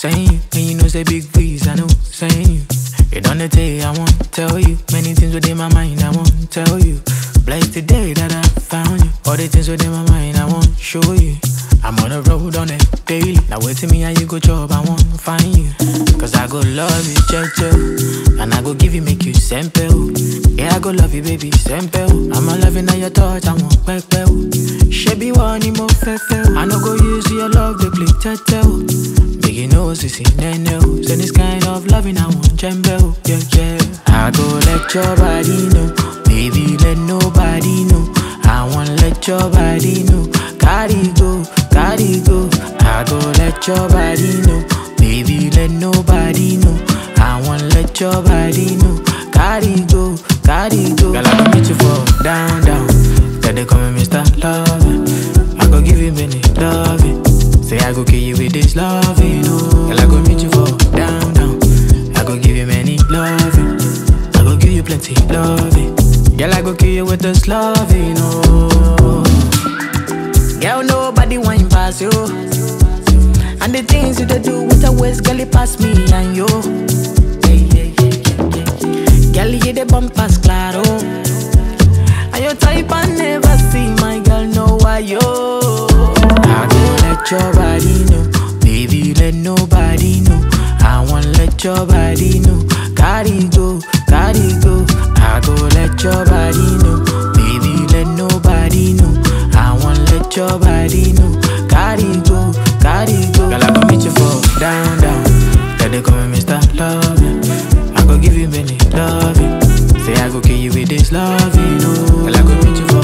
saying you. And you know say big breeze, I know saying you. You done the day, I won't tell you. Many things within my mind, I won't tell you. Blessed the day that I found you. All the things within my mind, I won't show you. I'm on the road on it daily. Now wait till me and you go job, I won't find you. Cause I go love you, checho. And I go give you, make you simple. Yeah, I go love you, baby, simple. I'm a loving on your touch, I won't back Shebi one mo fefe. I no go use your love, they play tete. Big you know, sissy, nene. So this kind of loving, I want jembe. Yeah, yeah. I go let your body know. Baby, let nobody know. I want let your body know. Carry go, carry go. I go let your body know. Baby, let nobody know. I want let your body know. Carry go, carry go. Girl, I go meet you for down, down. Then they call me Mr. Loving. I go give you many loving. Say I go kill you with this loving. Oh, girl, I go meet you for down, down. I go give you many loving. I go give you plenty loving. Girl, I go kill you with this loving. Oh, girl, nobody wine pass you. And the things you dey do with a waist, girl, it pass me and you. Yeah, yeah, yeah, yeah, yeah. Girl, you the bumpers, claro. And your type I never see, my girl, know why yo. I go let your body know, baby, let nobody know. I want let your body know, carry go, carry go. I go let your body know, baby, let nobody know. I want let your body know, carry go, carry go. Girl, I go meet you for down, down. Then they call me Mr. Loving. I go give you many loving. Say I go kill you with this loving, oh. Girl, I go meet you for